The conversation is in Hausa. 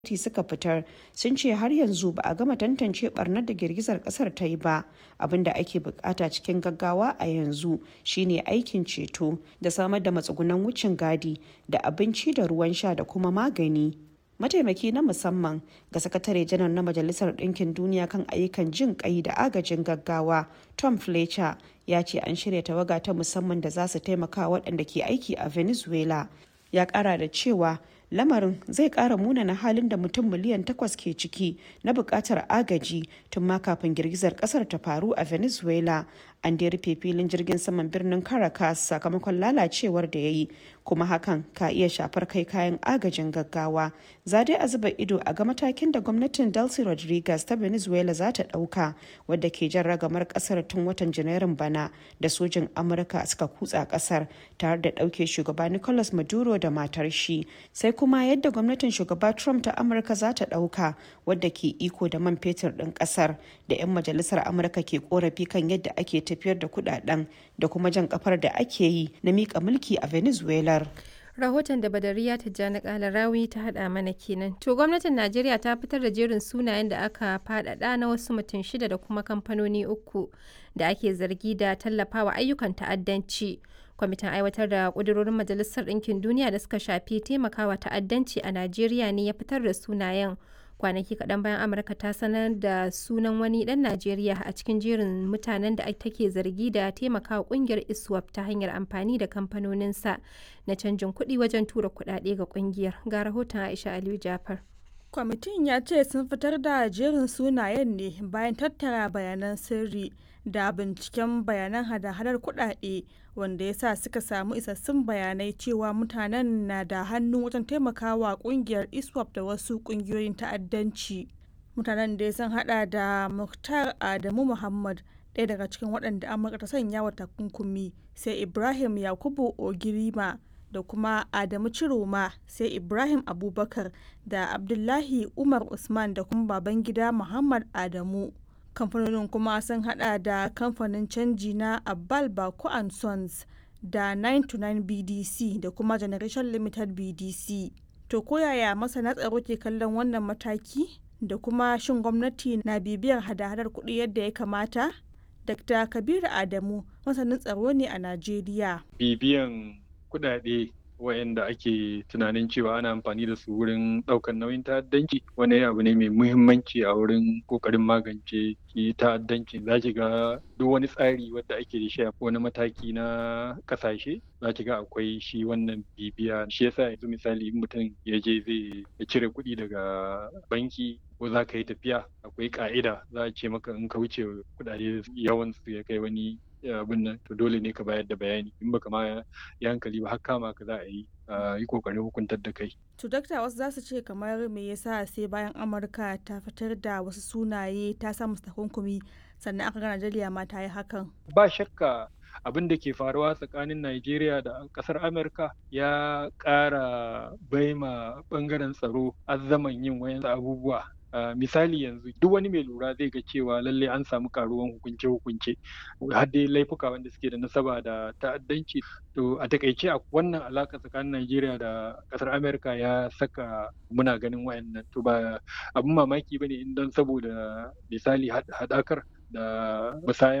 gwamnati suka fitar sun ce har yanzu ba a gama tantance barnar da girgizar kasar ta yi ba abin da ake bukata cikin gaggawa a yanzu shine aikin ceto da samar da matsugunan wucin gadi da abinci da ruwan sha da kuma magani mataimaki na musamman ga sakatare janar na majalisar ɗinkin duniya kan ayyukan jin ƙai da agajin gaggawa tom fletcher ya ce an shirya tawaga ta musamman da za su taimaka waɗanda ke aiki a venezuela ya ƙara da cewa lamarin zai ƙara munana halin da mutum miliyan takwas ke ciki na buƙatar agaji tun ma kafin girgizar ƙasar ta faru a venezuela an da rufe filin jirgin saman birnin caracas sakamakon lalacewar da ya yi kuma hakan ka iya shafar kai kayan agajin gaggawa za dai a zuba ido a ga matakin da gwamnatin delcy rodriguez ta venezuela za ta ɗauka wadda ke jan ragamar ƙasar tun watan janairun bana da sojin amurka suka kutsa ƙasar tare da ɗauke shugaba nicolas maduro da matar shi sai kuma yadda gwamnatin shugaba trump ta amurka za ta ɗauka wadda ke iko da man fetur ɗin ƙasar da 'yan majalisar amurka ke korafi kan yadda ake tafiyar da kudaden da kuma jan kafar da ake yi na mika mulki a venezuela rahoton da badariya tijjani kalarawi ta hada mana kenan to gwamnatin najeriya ta fitar da jerin sunayen da aka fadada na wasu mutum shida da kuma kamfanoni uku da ake zargi da tallafawa ayyukan ta'addanci kwamitin aiwatar da kudurorin majalisar ɗinkin duniya da suka shafi taimakawa ta'addanci a najeriya ne ya fitar da sunayen kwanaki kaɗan bayan amurka ta sanar da sunan wani ɗan najeriya a cikin jerin mutanen da take zargi da taimakawa ƙungiyar iswap ta hanyar amfani da kamfanoninsa na canjin kuɗi wajen tura kuɗaɗe ga ƙungiyar ga rahoton aisha aliyu jafar kwamitin ya ce sun fitar da jerin sunayen ne bayan tattara bayanan sirri da binciken bayanan hada-hadar kuɗaɗe wanda ya sa suka samu isassun bayanai cewa mutanen na da hannu wajen taimakawa kungiyar iswap da wasu kungiyoyin ta'addanci mutanen da sun hada da muktar adamu muhammad ɗaya daga cikin waɗanda amurka ta sanya wa takunkumi sai ibrahim yakubu ogirima da kuma adamu ciroma sai ibrahim abubakar da abdullahi umar usman da kuma babangida muhammad adamu kamfanonin kuma sun hada da kamfanin canji na abbal bako and sons da 929 bdc da kuma generation limited bdc to koyaya masana tsaro ke kallon wannan mataki da kuma shin gwamnati na bibiyar hada-hadar kuɗi yadda ya kamata dr kabiru adamu masanin tsaro ne a najeriya bibiyan kuɗaɗe wayanda ake tunanin cewa ana amfani da su wurin ɗaukar nauyin ta'addanci wani abu ne mai muhimmanci a wurin ƙoƙarin magance ki ta'addanci za ki ga duk wani tsari wadda ake da shi a wani mataki na ƙasashe za ki ga akwai shi wannan bibiya shi yasa yanzu misali in mutum ya je zai cire kuɗi daga banki ko za ka yi tafiya akwai ƙa'ida za a ce maka in ka wuce kuɗaɗe yawan su ya kai wani abin nan to dole ne ka bayar da bayani in baka ma yi hankali ba har kama ka za a yi yi kokarin hukuntar da kai. To dakta wasu za su ce kamar me yasa sai bayan Amurka ta fitar da wasu sunaye ta sa musu takunkumi sannan aka ga Najeriya ma ta yi hakan. Ba shakka abin da ke faruwa tsakanin Najeriya da kasar Amurka ya ƙara baima bangaren tsaro azzaman yin wayan abubuwa Uh, misali yanzu duk wani mai lura zai ga cewa lalle an samu karuwan hukunce-hukunce har dai laifuka wanda suke da nasaba da ta'addanci to a takaice a wannan alaka tsakanin Najeriya da kasar Amerika ya saka muna ganin wayannan to ba abin mamaki bane in don saboda misali hadakar da musayar